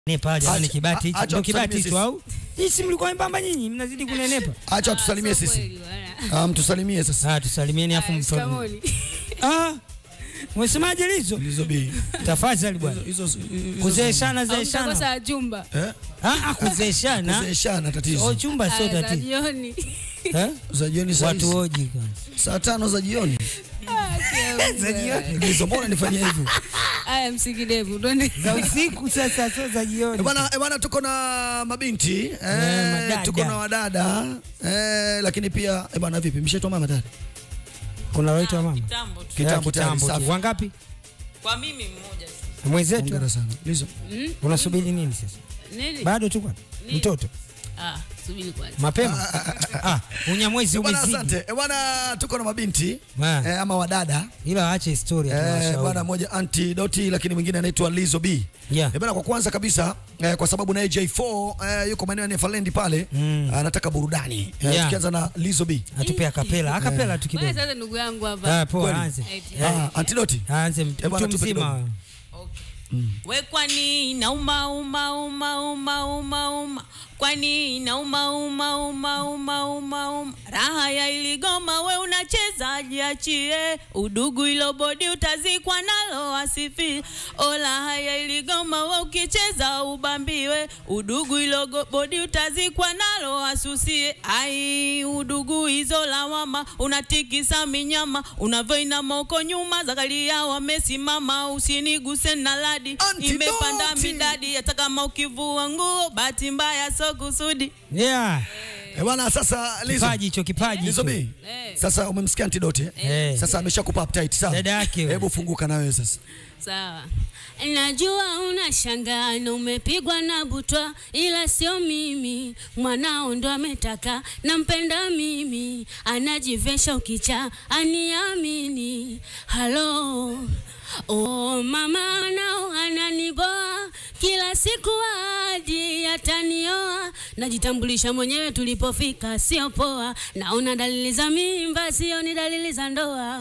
Nepa jamani, Acha- kibati a- acha ndo kibati tusalimie tu au sisi mlikuwa membamba nyinyi mnazidi kunenepa. Acha tusalimie sisi. Ah, mtusalimie sasa. Ah, tusalimieni afu mtoto. Ah, mwesemaje lizo? Lizo B. Tafadhali bwana. Hizo hizo- Kuzeeshana zeeshana. Mtakosa jumba eh? Ah, ah, kuzeeshana. Kuzeeshana Oh, tatizo. chumba sio Aya, za tatizo. jioni. Eh? Za jioni saa Watu hizi. hoji kwanza. Saa tano za jioni. Ah, Za jioni. Lizo, mbona nifanyia hivyo? Aya, msikidevu twende. Za usiku sasa sio za Eh, jioni. Bwana, eh, bwana tuko na mabinti eh, madada. tuko na wadada eh, lakini pia eh, bwana vipi mshaitwa mama dada? Kuna waitwa mama. Kitambo tu. Kitambo Eh, tayari, tu. safi. Wangapi? Kwa mimi mmoja tu. Mwenzetu. Hongera sana. Lizo. Unasubiri nini sasa? Nini? Bado tu kwa mtoto. Ah, subiri kwanza. Mapema. Ah, unyamwezi Eh, Bwana umezidi. asante. Eh, bwana tuko na mabinti Ah. eh, ama wadada Ila waache historia Eh, tunawashauri. bwana mmoja Antidoti lakini mwingine anaitwa Lizo B. Yeah. Eh, bwana kwa kwanza kabisa eh, kwa sababu naye J4 eh, yuko maeneo ya Neverland pale Mm. anataka burudani. Eh, Yeah. Tukianza na Lizo B. Atupe akapela, akapela tu Bwana kidogo. sasa ndugu yangu hapa. Ah, poa, Kweli? anze. Eti. Eh, Ah, Antidoti. Anze mtu Eh, bwana, mtu tupe mzima. kidogo. Okay. We kwani nauma uma uma uma uma uma kwani nauma uma uma uma uma uma raha ya iligoma we unacheza jiachie udugu ilo bodi utazikwa nalo asifi o raha ya iligoma we ukicheza ubambiwe udugu ilo go- bodi utazikwa nalo asusie ai udugu hizo lawama unatikisa minyama unavyoina moko nyuma zakalia wamesimama usiniguse na ladi Antidoti. imepanda midadi hata kama ukivua nguo bahati mbaya so kusudi Yeah. Eh, bwana sasa Lizo. Kipaji hicho kipaji. Lizo hicho. B. Eh. Sasa umemsikia Antidoti eh? Eh. Sasa ameshakupa uptight sawa? Dada yake wewe. Hebu funguka na wewe sasa. Sawa. Najua unashangaa na umepigwa na butwa, ila sio mimi. Mwanao ndo ametaka, nampenda mimi, anajivesha ukicha, aniamini. Halo Oh, mama nao ananiboa kila siku hadi atanioa. Najitambulisha mwenyewe tulipofika, sio poa. Naona dalili za mimba, sio ni dalili za ndoa.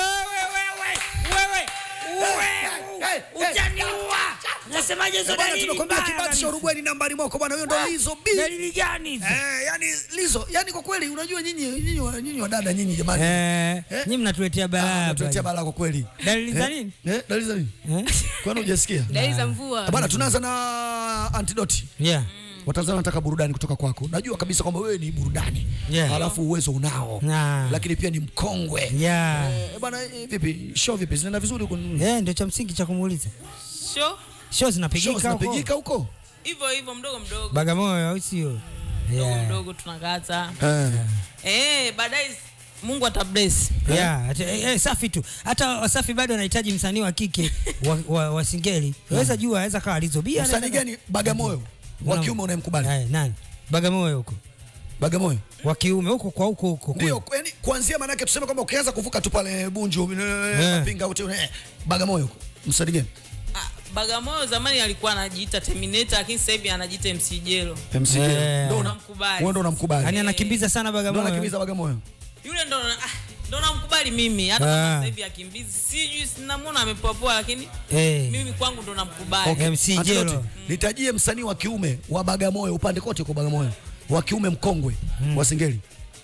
Utaniua. Nasemaje hizo Eh, bwana dalili tunakwambia mbaya kibati cha kabisa. Uruguay ni nambari mwako bwana, huyo ndo Lizo B. Dalili gani hizo? Eh, yani Lizo, yani kwa kweli unajua nyinyi nyinyi wa- nyinyi wadada nyinyi jamani. Eh, Eh? nyinyi mnatuletea Ah, balaa. Natuletea hapa. balaa kwa kweli. Dalili za Eh? nini? Eh, dalili za nini? Eh? Kwani hujasikia? Dalili za mvua. Ah, Bwana tunaanza na Antidoti. Yeah. Watanzania wanataka burudani kutoka kwako. Najua kabisa kwamba wewe ni burudani. Yeah. Halafu uwezo unao. Na. Lakini pia ni mkongwe. Yeah. Eh, bwana eh, vipi? Show vipi? Zinaenda vizuri huko? Eh, ndio cha msingi cha kumuuliza. sho Show Show zinapigika huko. zinapigika huko? hivyo hivyo mdogo mdogo Bagamoyo au sio? mdogo Yeah. mdogo tunakaza Eh. eh baadaye Mungu atabless Yeah, ati- eh, eh, safi tu. Hata Wasafi bado anahitaji msanii wa kike wa, wa, wa singeli. Waweza jua, aweza kawa Lizo B. Msanii anaweza- gani Bagamoyo? Wa kiume unayemkubali? Eh, nani? Bagamoyo huko. Bagamoyo. Wa kiume huko kwa huko huko. Ndio, yani kuanzia maana yake tuseme kwamba ukianza kuvuka tu pale Bunju, eh, Eh. Mapinga uti eh, Bagamoyo huko. Msanii gani? Ah, Bagamoyo zamani alikuwa anajiita Terminator lakini sasa hivi anajiita MC Jelo MC Eh. Ndio una- Unamkubali. wewe ndo unamkubali. Yaani anakimbiza sana Ndio Bagamoyo. anakimbiza Bagamoyo. yule ndo na- ah, ndo namkubali mimi hata Ah. kama sasa hivi akimbizi sijui sinamwona amepoapoa lakini Eh. mimi kwangu ndo namkubali Okay. MC Antidote, Jelo. Nitajie msanii wa kiume wa Bagamoyo upande kote kwa Bagamoyo. Wa kiume mkongwe wa Singeli.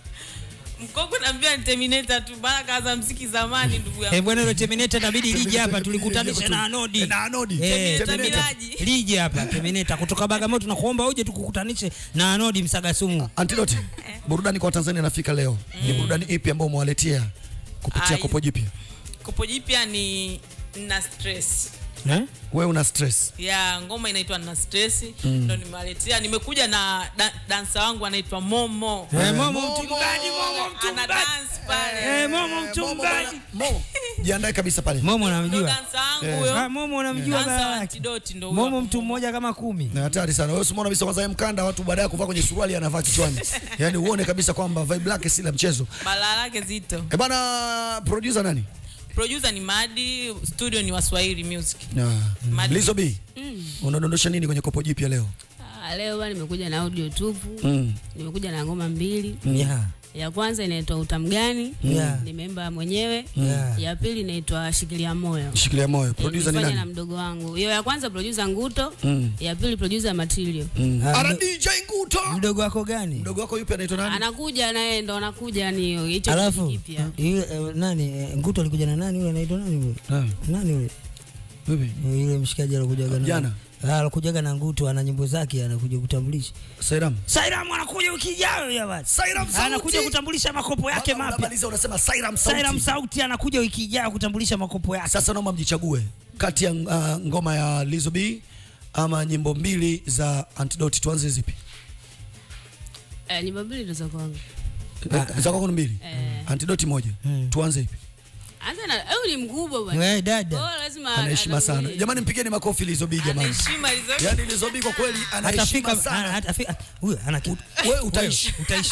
mkongwe naambia ni Terminator tu bana kaza mziki zamani ndugu Eh, yangu bwana ile Terminator inabidi lije hapa tulikutanisha na Anodi. Eh, na Anodi. Eh, Terminator Terminator. Miraji. Lije hapa Terminator kutoka Bagamoyo tunakuomba uje tukukutanishe na Anodi Msagasumu. Antidote, burudani kwa Watanzania inafika leo. Ni burudani ipi ambayo umewaletea kupitia Ai. kopo jipya? kopo jipya ni na stress Eh? Wewe una stress. ya ngoma inaitwa na stress ndo nimewaletea nimekuja na da, dansa wangu anaitwa Momo Eh, Momo Momo. mchungaji, Momo ana mchungaji. dance pale Eh, Momo Momo mchungaji. bwana, Mo, jiandae kabisa pale. Momo ndo namjua. dansa wangu huyo Ah, Momo namjua dansa baba wa yake. antidoti ndo huyo Momo hapo. mtu mmoja kama kumi. Ni hatari sana. Wewe usimwona kabisa kwanza yeye mkanda watu baadaye kuvaa kwenye suruali anavaa kichwani. Yaani uone kabisa kwamba vibe lake si la mchezo. balaa lake zito Eh bana producer nani? producer ni Madi studio ni Waswahili music Na Madi. Lizo B. Unadondosha nini kwenye kopo jipya leo? Ah, Ah, leo bwana nimekuja na audio tupu Mm. nimekuja na ngoma mbili Yeah. ya kwanza inaitwa utamgani Yeah. nimeimba mwenyewe Yeah. ya pili inaitwa shikilia moyo Shikilia moyo. Eh, Producer ni nilifanya na nani? mdogo wangu hiyo ya kwanza producer nguto Mm. ya pili producer matilio Mm. Ah, Ara mdo- DJ Nguto. mdogo wako gani Mdogo wako yupi anaitwa nani? anakuja naye ndo anakuja ni hiyo hicho kitu alafu kipya yule eh, nani eh, nguto alikuja na nani yule anaitwa nani yule Nani? nani yule Vipi? Eh, yule mshikaji alikujaga na Jana? Ah, alikujaga na nguto ana nyimbo zake anakuja kutambulisha Sairam. Sairam anakuja wiki ijayo ya basi Sairam Sauti. anakuja kutambulisha makopo yake Mpaka mapya unamaliza unasema Sairam Sauti. Sairam Sauti anakuja wiki ijayo kutambulisha makopo yake Sasa naomba mjichague kati ya uh, ngoma ya Lizzo B ama nyimbo mbili za Antidote, tuanze zipi? eh, nyimbo mbili ndo za kwangu Eh, Za kwako ni mbili. Eh. Antidote moja. Tuanze ipi? anza na au ni mkubwa bwana wewe dada Kwa hiyo lazima Ana heshima sana. atangulie. Jamani mpigeni makofi Lizzo B Ana jamani. heshima hizo. Yaani Lizzo B kwa kweli ana heshima hatafika sana. hatafika huyo ana kitu Wewe utaishi. utaishi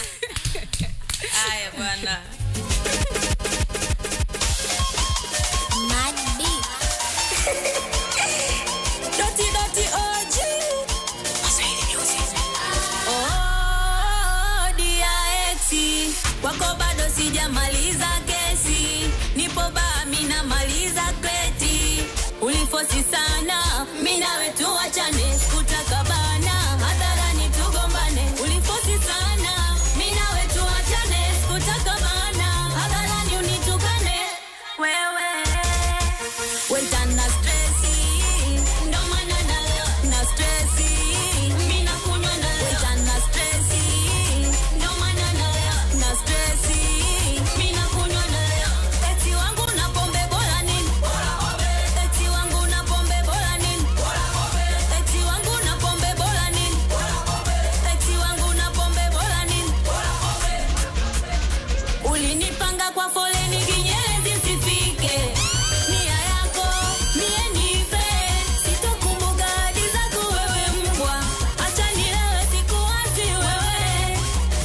Haya bwana. Doti doti OG. Oh, DIX. Kwako bado sijamaliza kesi, nipo baa mina maliza kreti. Ulifosi sana, mi nawe tuachane, kutaka bana hadharani tugombane. Ulifosi sana, mi nawe tuachane, kutaka bana hadharani unitukane. Wewe Weta na stresi, ndo maana nalewa na stresi. Mimi nakunywa nalewa. Weta na stresi, ndo maana nalewa na stresi. Mimi nakunywa nalewa. Eti wangu na pombe bora nini? Eti wangu na pombe bora nini? Eti wangu na pombe bora nini? Eti wangu na pombe bora nini? Ulinipanga kwa foleni kinyezi sifike. Nia yako mie nife, sitokumbuka ahadi zako wewe mbwa. Acha nilewe sikuwazi wewe.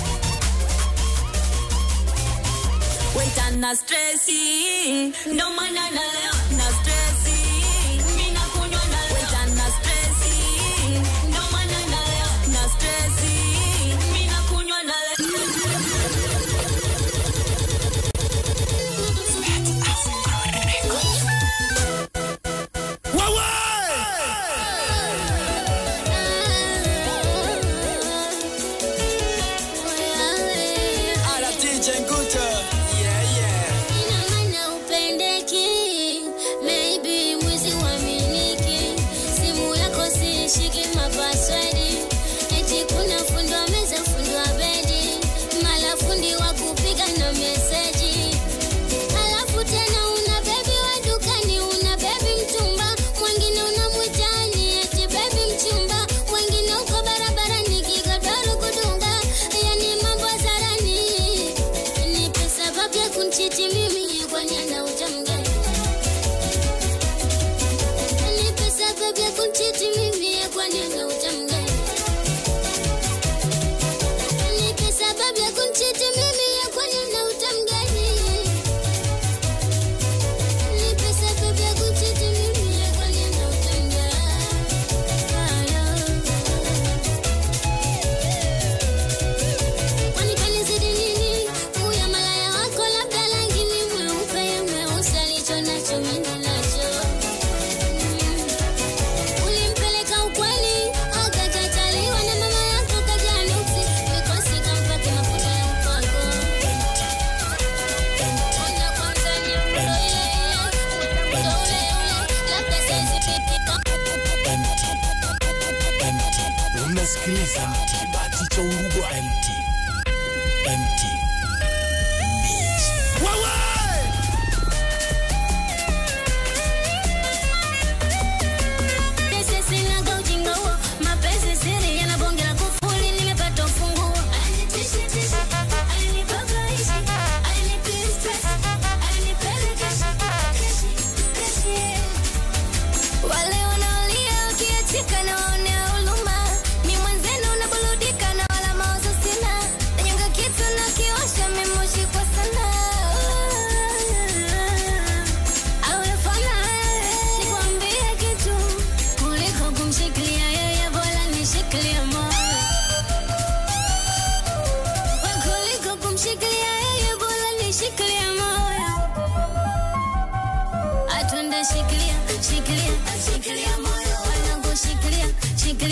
Weta na stresi, ndo maana nalewa na stresi. Mimi nakunywa nalewa. Weta na stresi, ndo maana nalewa na stresi. Mimi nakunywa nalewa. Ala DJ Nguto. Yeah, yeah. Ina maana upendeki, maybe mwizi uaminiki. Simu yako sishiki mapaswedi, eti kuna fundi wa meza, fundi wa bedi, mala fundi wa kupiga na meseji. Halafu tena una bebi wa dukani, una bebi mtumba, mwingine unamwitani eti bebi mchumba, wengine uko barabarani kigodoro kudunga, yani mambo hadharani. Nipe sababu ya kunchiti mimi kwani ana utamgani? Nipe sababu ya kunchiti mimi kwani ana utamgani? Nipe sababu ya kunchiti mimi kwani ana utamgani? Nipe sababu ya kunchiti mimi kwani ana utamgani? Kwani kanizidi nini? Huyo malaya wako labda rangi ni mweupe, mweusi alicho nacho mimi nacho. Mm. Ulimpeleka ukweli, akakataliwa na mama yako kajaa nuksi, mikosi kampate mafuta ya upako. Ona kwanza nyundo ile, ndo ule ule, labda saizi pipi unasikiliza kibati cha urugu mt mt Pesa sinaga ujinga huo, mapenzi siri yanabongela kufuli, nimepata ufunguo. Wale wanaolia wakiachika na waonea huruma, ni mwenzenu unaburudika na wala mawazo sina. Nanyonga kitu na kiosha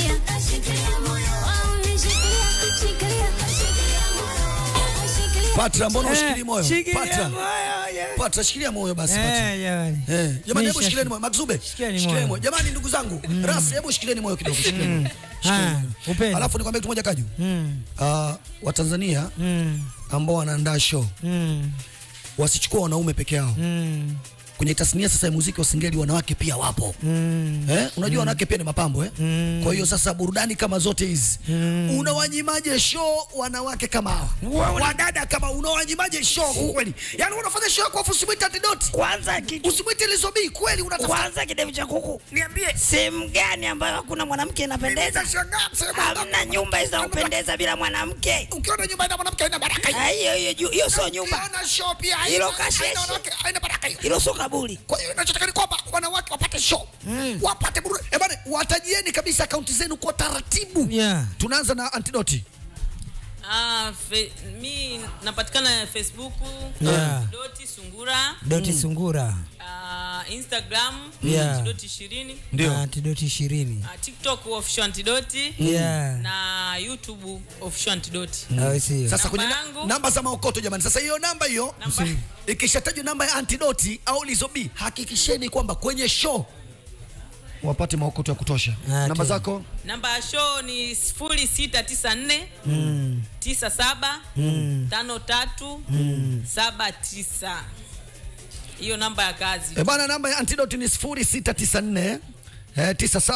shikilia Oh, unishikilia, shikilia. Shikilia. Patra, mbona ushikili Eh, moyo? shikilia Patra, moyo, yeah. Patra, shikilia moyo basi. Patra. Eh, jamani. Eh, jamani hebu Nisha- shikilieni moyo. Makzube, Shikilieni shikilieni moyo. moyo. Jamani ndugu zangu, Ras, hebu shikilieni moyo kidogo. Shikilieni moyo. Shikilieni Ah, moyo. upendo. Alafu nikwambie kitu moja Kaju. Mm, Ah, Watanzania mm, ambao wanaandaa show mm, wasichukua wanaume peke yao. mm, Kwenye tasnia sasa ya muziki wa singeli wanawake pia wapo. mm. Eh, unajua wanawake pia ni mapambo eh? Mm. Kwa hiyo sasa burudani kama zote hizi unawanyimaje show wanawake kama hawa wadada kama unawanyimaaje show kweli? Yani unafanya show yako afu usimwite Antidote, Kwanza kitu usimwite Lizobi kweli, unatafuta kwanza kidevu cha kuku. niambie Sehemu gani ambayo hakuna mwanamke inapendeza? Nitashangaa sema Hamna nyumba zinazopendeza bila mwanamke. ukiona nyumba ina mwanamke haina baraka hiyo. Ah, Hiyo hiyo ju- hiyo sio nyumba, Ukiona show pia haina- Hilo haina kasheshe. wanawake, haina baraka hiyo. hilo sio kaburi. Kwa hiyo inachotaka ni kwamba wanawake wapate show wapate burudani. Eh bana, watajieni kabisa akaunti zenu kwa taratibu. Yeah. Tunaanza na Antidote. Ah, fe, mi napatikana Facebook Yeah. doti sungura Doti sungura. ah, Instagram Yeah. doti ishirini Na Antidoti ishirini. ah, TikTok official antidoti Yeah. na YouTube official antidoti Au sio? Sasa kwenye na, yangu. namba za maokoto jamani. Sasa hiyo namba hiyo Namba- ikishatajwa namba ya Antidoti au Lizobi, hakikisheni kwamba kwenye show wapate maokoto ya kutosha. Ah, Namba tena. zako namba ya show ni sifuri sita tisa nne tisa saba tano tatu saba tisa hiyo namba ya kazi e bana, namba ya Antidoti ni 0694 eh,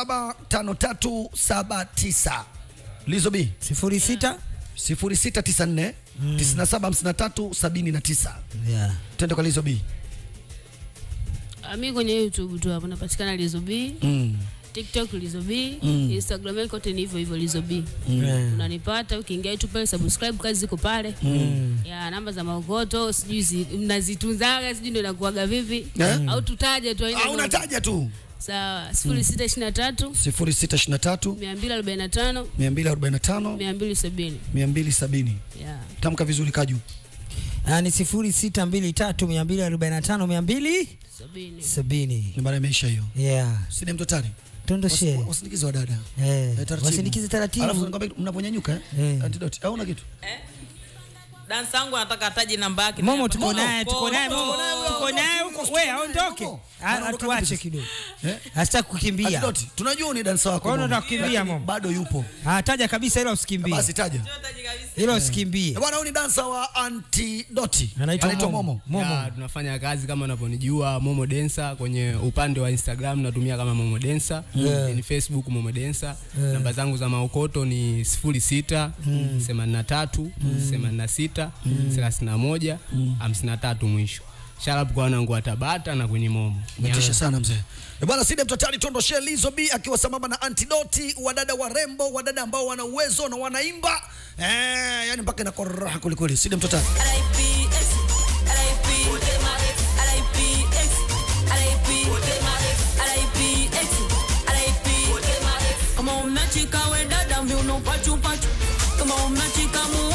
975379. Lizobi Sifuri sita. 0694 975379. Yeah. Twende kwa Lizobi. Ah, mi kwenye youtube tu hapo napatikana lizobi Mm. tiktok lizobi instagram yangu kote ni hivyo hivyo lizobi Yeah. unanipata ukiingia tu pale subscribe kazi ziko pale ya namba za maokoto sijui zi- mnazitunzaga sijui ndo inakuaga vipi Eh? au tutaje tu haina Ah, noma. unataja tu sawa sifuri sita ishirini na tatu 0623 mia mbili arobaini na tano 245 mia mbili sabini 270. ya Tamka vizuri Kaju. Ah, ni sifuri sita mbili tatu mia mbili arobaini na tano mia mbili sabini sabini. Nambari imeisha hiyo. Yeah. Sidi mtotari. Tondoshe. Wasi- Wasindikize wa dada. Eh, Eh, taratibu. wasindikize taratibu. Alafu nikwambia mnaponyanyuka eh? Eh. Antidote. Au una kitu? dansa yangu anataka ataje namba yake Momo Namba- tuko naye, tuko naye, Momo. Momo, tuko naye huko. We aondoke. Momo. Ah, Anaondoka Atuache vipi? kidogo. Eh? Asitaki kukimbia. Antidote. Tunajua ni dansa wako. Kwa hiyo Momo. unataka kukimbia, Lakini Momo? Bado yupo. Ah, taja kabisa ila usikimbie. Basi taja. Taje kabisa. Ila usikimbie. Eh, Bwana huyu ni dansa wa Antidote. Anaitwa Momo. Momo. Momo. Ya, tunafanya kazi kama unavyonijua Momo Densa. Kwenye upande wa Instagram natumia kama Momo Densa, Yeah. ni Facebook Momo Densa. Namba zangu za maokoto ni 06 83 86 31 53 mwisho. Sharap kwa wanangu wa Tabata na kwenye Momo. Umetisha sana mzee. Eh, Bwana Sidi Mtotari Tondoshe Lizo B akiwa sambamba na Antidoti, wadada warembo, wadada ambao wana uwezo na wanaimba. Eh, yani mpaka inakuwa raha kweli kweli. Sidi Mtotari. kama umechika we dada viuno pachu pachu kama umechika mu